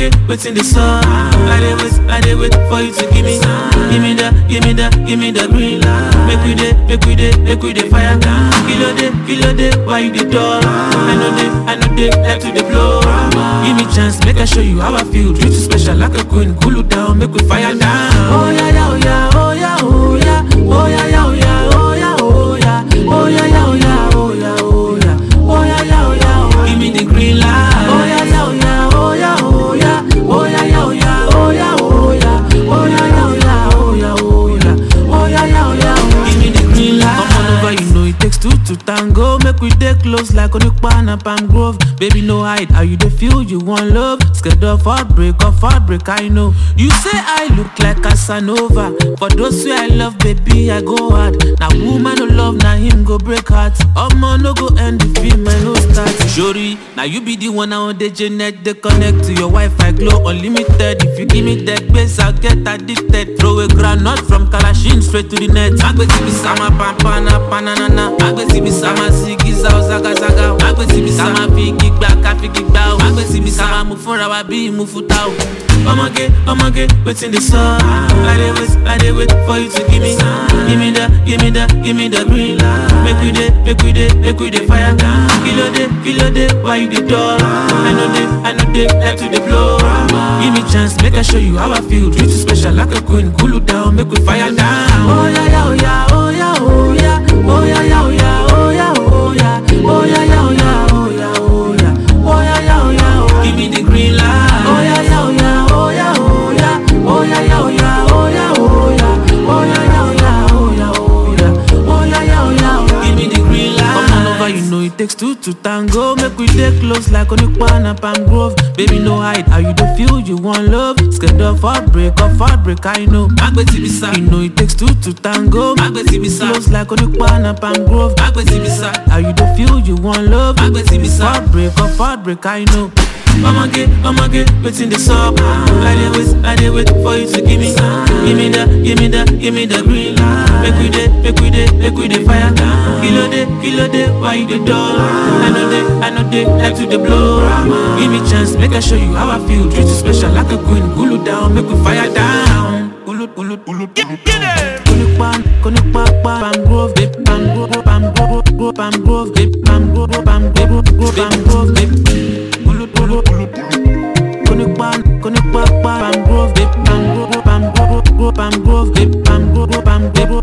get waiting the sun. I dey wait, I dey wait for you to give me, give me the, give me the, give me the green light. Make we dey, make we dey, make we dey fire. Kilo day, kilo day, why you dey dull? I know they, I know they like to dey blow. Give me chance, make I show you how I feel. Treat you special like a queen, cool you down, make we fire down. Oh yeah, yeah, oh yeah, oh yeah, oh yeah, oh yeah, yeah, oh yeah, oh yeah, oh yeah, oh yeah, yeah, oh yeah, oh yeah, oh yeah, oh yeah, yeah, oh yeah, oh. Give me the green light. Oh yeah, yeah, oh yeah, oh yeah, oh yeah, oh yeah, yeah, oh yeah, oh yeah, oh yeah, oh yeah, yeah, oh yeah, oh yeah, oh yeah, oh yeah, yeah, oh yeah, oh. Give me the green light. Come on over, you know it takes two to tango. Make we dey close like Onukpa and Palm Grove. Baby, no hide, how you dey feel? You want love? Scared of heartbreak, of heartbreak, I know. You say I look like Casanova. For those who I love, baby, I go hard. Now woman no love, now him go break heart. Omo no go end the film, I no start. Shori, now you be the one now the Janet, they connect to your Wi-Fi glow unlimited. If you give me that base, I'll get addicted. Throw a granite from Kalashin straight to the net. Agbesi bi sama pampana pananana. Agbesi bi sama sigiza ozaga zaga. Agbesi bi sama figi gba ka figi gba o. Agbesi bi sama mu fúnra wa bí mu futa o. Ọmọge, ọmọge, wetin dey sup? I dey wait, I dey wait for you to give me, give me the, give me the, give me the green light. Make we dey, make we dey, make we dey fire. Kilo dey, kilo dey, why you dey dull? I know dey, I know dey like to dey blow. Give me chance, make I show you how I feel. Treat you special like a queen, cool you down, make we fire down. Oh yeah, yeah, oh yeah, oh yeah, oh yeah, oh yeah, yeah, oh yeah, oh yeah, oh yeah, oh yeah, yeah, oh yeah, oh yeah, oh yeah, oh yeah, yeah, oh yeah, oh. Give me the green light. Oh yeah, yeah, oh yeah, oh yeah, oh yeah, oh yeah, yeah, oh yeah, oh yeah, oh yeah, oh yeah, yeah, oh yeah, oh yeah, oh yeah, oh yeah, yeah, oh yeah, oh. Give me the green light. Come on over, you know it takes two to tango. Make we dey close like Onukpa and Palm Grove. Baby, no hide, how you dey feel? You want love? Scared of heartbreak, of heartbreak, I know. Agbesi bisa, you know it takes two to tango. Agbesi bisa, close like Onukpa and Palm Grove. Agbesi bisa, how you dey feel? You want love? Agbesi bisa, heartbreak, of heartbreak, I know. Ọmọge, ọmọge, wetin dey sup? I dey wait, I dey wait for you to give me, give me the, give me the, give me the green light. Make we dey, make we dey, make we dey fire. Kilo dey, kilo dey, why you dey dull? I know dey, I know dey like to dey blow. Give me chance, make I show you how I feel. Treat you special like a queen, cool you down, make we fire down. Ulu, ulu, ulu, ulu. Konukpa, konukpa, Palm Grove, babe, Palm Grove, Palm Grove, Grove, Palm Grove, babe, Palm Grove, Palm Grove, Grove, Palm Grove, babe. Ulu, ulu, ulu. Konukpa, konukpa, Palm Grove, babe, Palm Grove, Palm Grove, Grove, Palm Grove, babe, Palm Grove, Palm Grove,